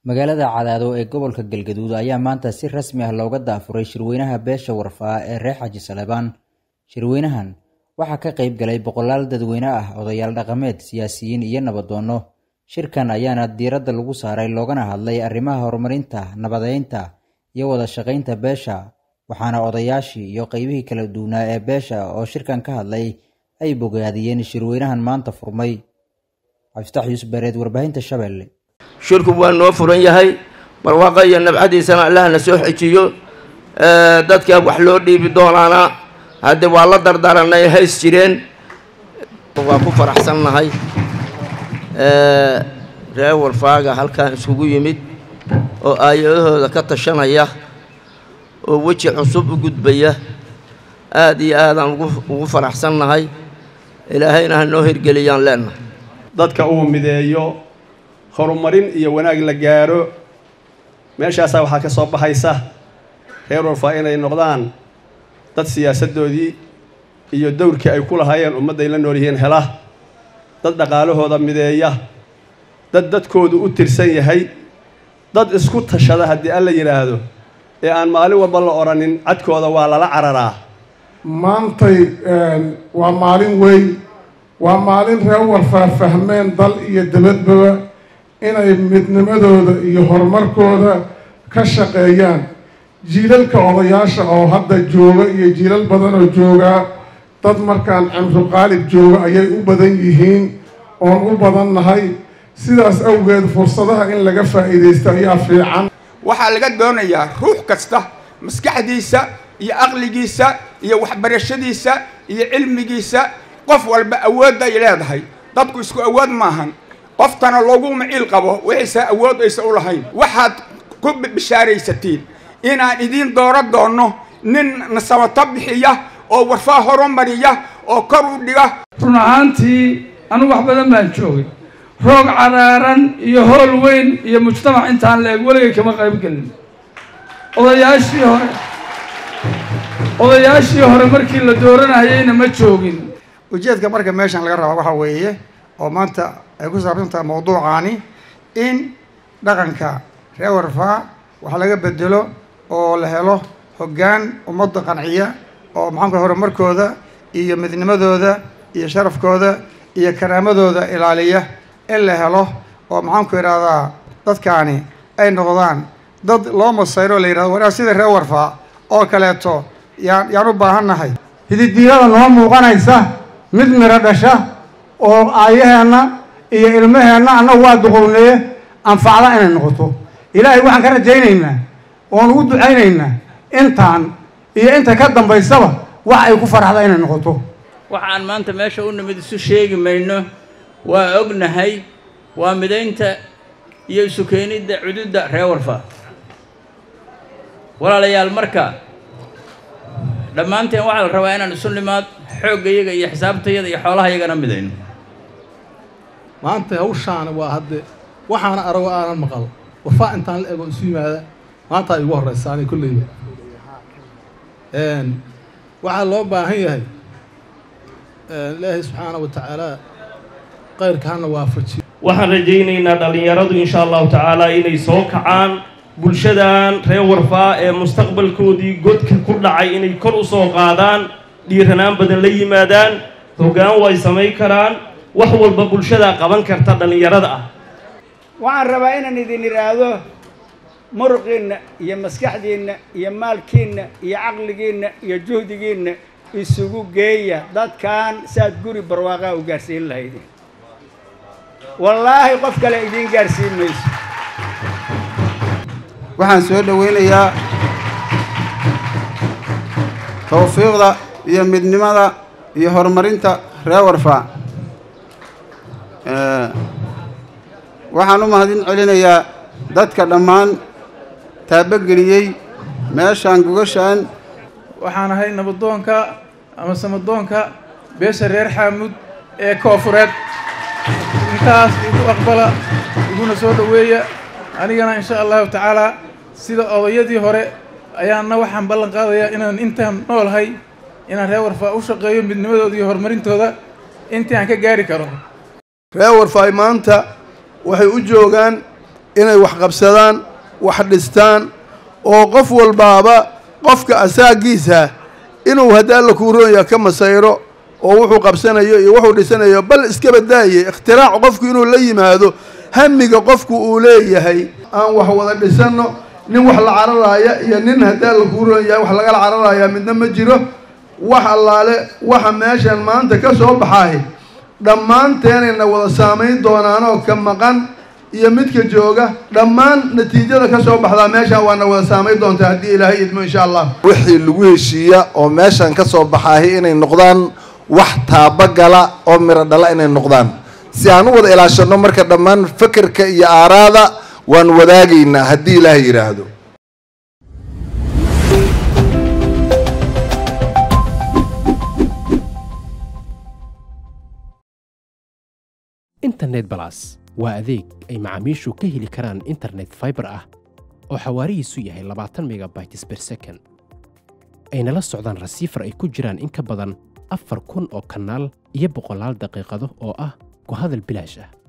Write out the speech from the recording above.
magaalada cadaado ee gobolka galgaduud ayaa maanta si rasmi ah looga daafuray shirweynaha beesha warfaa ee reer xaji salebaan shirweynahan waxaa ka qayb galay boqolaal dadweyne ah odayaal dhaqameed siyaasiyiin iyo nabadoonno shirkan ayaana diiradda lagu saaray loogana hadlay arrimaha horumarinta nabadeynta iyo wada shaqaynta beesha waxaana odayaashii iyo qeybihii kala duwanaa ee beesha oo shirkan ka hadlay ay bogaadiyeen shirweynahan maanta furmay cabdifatax yuusuf bareed warbaahinta shabeelle shirku waa noo furan yahay barwaaqa iyo nabcadiisana allahna soo xejiyo dadka wax loo dhiibi doonaana hadde waa la dardaranay hays jireen waa ku faraxsannahay reer warfaaga halkan iskugu yimid oo aayadahooda ka tashanaya oo weji cusub u gudbaya aada iyo aadaan ugu faraxsannahay ilaahayna ha noo hirgeliyaan leenahay dadka uu mideeyo horumarin iyo wanaag la gaaro meeshaasaa waxaa ka soo baxaysa reer warfaa inay noqdaan dad siyaasaddoodii iyo dowrkii ay ku lahaayeen ummadday la nool yihiin hela dad dhaqaalahooda mideeya dad dadkoodu u tirsan yahay dad isku tashada haddii alla yidhaahdo ee aan maalin walba la odhanin cadkooda waa lala cararaa maantay waa maalin weyn waa maalin reer warfaa fahmeen dal iyo dabadbaba inay midnimadooda iyo horumarkooda ka shaqeeyaan jiilalka odayaasha oo hadda jooga iyo jiilal badan oo joogaa dad markaan cimru qaalib jooga ayay u badan yihiin oon u badan nahay sidaas awgeed fursadaha in laga faa'iidaysto ayaa fiican waxaa laga doonayaa ruux kasta maskaxdiisa iyo aqligiisa iyo waxbarashadiisa iyo cilmigiisa qof walba awoodda ay leedahay dadku isku awood maahan qoftana loogu maciil qabo wixiisa awood aysa u lahayn waxaad ku bishaaraysatiin inaan idiin dooro doonno nin nasabato bixiya oo warfaa horumariya oo kor u dhiga run ahaantii anugu wax badan baan joogay roog caraaran iyo hool weyn iyo mujtamac intaan la eg weligay kama qayb gelin odayaashii hore odayaashii hore markii la dooranayayna ma joogin ujeedka marka meeshan laga rabaa waxaa weeye oo maanta ay ku saabsan tahay mawduucaani in dhaqanka reer warfaa wax laga bedelo oo la helo hoggaan ummadda qanciya oo maxaanku horumarkooda iyo midnimadooda iyo sharafkooda iyo karaamadooda ilaaliya in la helo oo maxaanku idhahdaa dadkaani ay noqdaan dad loo masayro la yidhahdo waraa sida reer warfaa oo kaleeto yaan yaan u baahannahay hididiilada noo muuqanaysa mid miro dhasha oo aayaheenna iyo ilmaheenna annagu waa duqowneeye anfacda inay noqoto ilaahay waxaan ka rajaynaynaa oon ugu ducaynaynaa intaan iyo inta ka dambaysaba wax ay ku faraxda inay noqoto waxaan maanta meesha u nimid isu sheegi mayno waa ognahay waa midaynta iyo isu keenidda cududda reer warfa walaalayaal marka dhammaanteen waxaa la rabaa inaan isu nimaad xooggayaga iyo xisaabtayada iyo xoolahayagana midayno maanta hawshaani waa hadde waxaana arago aanan maqal warfaa intaan la ego isu yimaada maanta ay igu horraysa ani kolleyba waxaa loo baahan yahay ilaahay subxaana wa tacaala kayrka hana waafajiyo waxaan rajaynaynaa dhallinyaradu insha allahu tacaala inay soo kacaan bulshadan reer warfaa ee mustaqbalkoodii godka ku dhacay inay kor u soo qaadaan dhiiranaan badan la yimaadaan hoggaan way samayn karaan wax walba bulshadaa qaban karta dhallinyarada ah waxaan rabaa inaan idin idhaahdo muruqiinna iyo maskaxdiinna iyo maalkiinna iyo caqligiinna iyo juhdigiinna isugu geeya dadkan saad guri barwaaqaa u gaarsiin lahaydeen wallaahi qof kale idiin gaarsiin mayso waxaan soo dhowaynayaa tawfiiqda iyo midnimada iyo horumarinta reer warfaa waxaan u mahadin celinayaa dadka dhammaan taabogeliyey meeshaan gogashaan waxaan ahay nabadoonka ama samadoonka beesha reer xaamud ee koofureed intaas igu aqbala iguna soo dhoweeya anigana insha allahu tacaalaa sida odayadii hore ayaana waxaan ballan qaadayaa inaan intaan noolahay inaan reer warfaa u shaqeeyo midnimadooda iyo horumarintooda intii aan ka gaari karo reer warfaay maanta waxay u joogaan inay wax qabsadaan wax dhistaan oo qof walbaaba qofka asaagiisa inuu haddii alla kuu roonyaa ka masayro oo wuxuu qabsanayo iyo wuxuu dhisanayo bal iska badaaye ikhtiraac qofku inuu la yimaado hamiga qofku uu leeyahay aan wax wada dhisanno nin wax la cararaaya iyo nin haddii alla kuu roon yahay wax lagala cararaaya midna ma jiro wax allaale waxa meeshan maanta ka soo baxaay dhammaanteenayna wada saamayn doonaanoo ka maqan iyo midka jooga dhammaan natiijada ka soo baxdaa meeshaan waana wada saamayn doontaa haddii ilaahay idmo insha allah wixii lagu heshiiya oo meeshan ka soo baxaahi inay noqdaan wax taabagala oo miro dhala inay noqdaan si aan u wada ilaashanno marka dhammaan fekerka iyo aaraada waan wadaagaynaa haddii ilaahay yidhaahdo internet balas waa adeeg ay macaamiishu ka heli karaan internet fiber ah oo xawaarihiisu yahay labaatan megabytes per second ayna la socdaan rasiifar ay ku jiraan in ka badan afar kun oo kanaal iyo boqolaal daqiiqado oo ah ku hadal bilaash ah